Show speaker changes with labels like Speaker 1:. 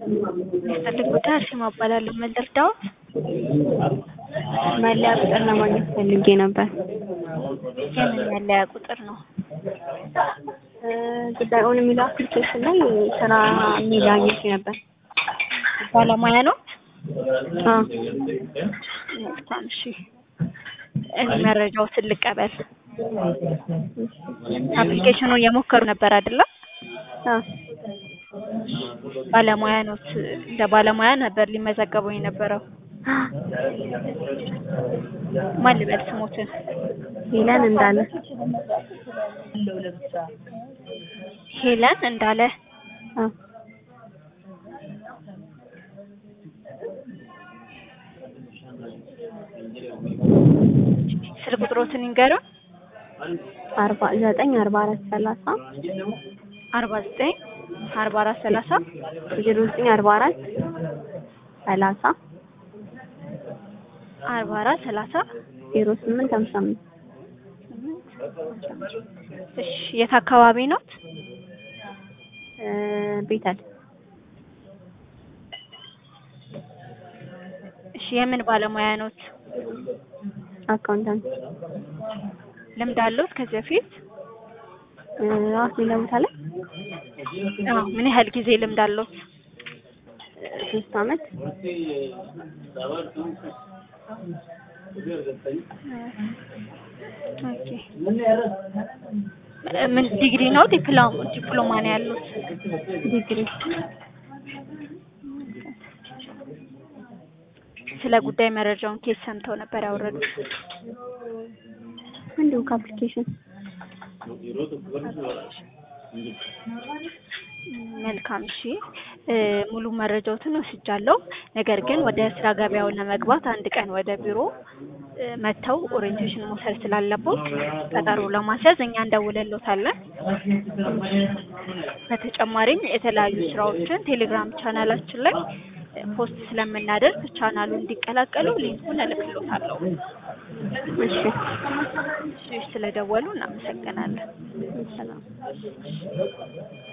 Speaker 1: የሚፈልጉት አርሴማ እባላለሁ። ምን ልርዳዎት?
Speaker 2: መለያ ቁጥር ለማግኘት ፈልጌ ነበር።
Speaker 1: የምን መለያ ቁጥር ነው?
Speaker 2: ጉዳይ ኦን የሚለው አፕሊኬሽን ላይ ስራ የሚል አግኝቼ ነበር።
Speaker 1: ባለሙያ ነው?
Speaker 2: አዎ
Speaker 1: መልካም እሺ። እኔ መረጃዎትን ልቀበል። አፕሊኬሽኑን እየሞከሩ ነበር አይደለ?
Speaker 2: አዎ
Speaker 1: ባለሙያ ኖት። እንደ ባለሙያ ነበር ሊመዘገቡ የነበረው። ማን ልበል ስሞትን?
Speaker 2: ሄለን እንዳለ
Speaker 1: ሄለን እንዳለ።
Speaker 2: አዎ
Speaker 1: ስልክ ቁጥሮትን ይንገሩን።
Speaker 2: አርባ ዘጠኝ አርባ አራት ሰላሳ
Speaker 1: አርባ ዘጠኝ አርባ አራት ሰላሳ
Speaker 2: ዜሮ ዘጠኝ አርባ አራት ሰላሳ
Speaker 1: አርባ አራት ሰላሳ
Speaker 2: ዜሮ ስምንት ሀምሳ አምስት
Speaker 1: እሺ የት አካባቢ ኖት?
Speaker 2: ቤተል
Speaker 1: እሺ የምን ባለሙያ ኖት?
Speaker 2: አካውንታንት
Speaker 1: ልምድ አለዎት ከዚህ በፊት?
Speaker 2: ራስ ሌላ ቦታ ላይ
Speaker 1: አዎ ምን ያህል ጊዜ ልምድ አለዎት?
Speaker 2: ሶስት አመት
Speaker 1: ኦኬ ምን ዲግሪ ነው ዲፕሎማ ዲፕሎማ ነው ያሉት?
Speaker 2: ዲግሪ
Speaker 1: ስለ ጉዳይ መረጃውን ኬት ሰምተው ነበር ያወረዱት?
Speaker 2: እንዲሁ ከአፕሊኬሽን
Speaker 1: መልካም እሺ ሙሉ መረጃዎትን ወስጃለሁ። ነገር ግን ወደ ስራ ገበያው ለመግባት አንድ ቀን ወደ ቢሮ መጥተው ኦሪየንቴሽን መውሰድ ስላለቦት ቀጠሮ ለማስያዝ እኛ እንደውልሎታለን። በተጨማሪም የተለያዩ ስራዎችን ቴሌግራም ቻናላችን ላይ ፖስት ስለምናደርግ ቻናሉ እንዲቀላቀሉ ሊንኩን እልክሎታለሁ።
Speaker 2: እሺ
Speaker 1: እሺ ስለደወሉ እናመሰግናለን።
Speaker 2: ሰላም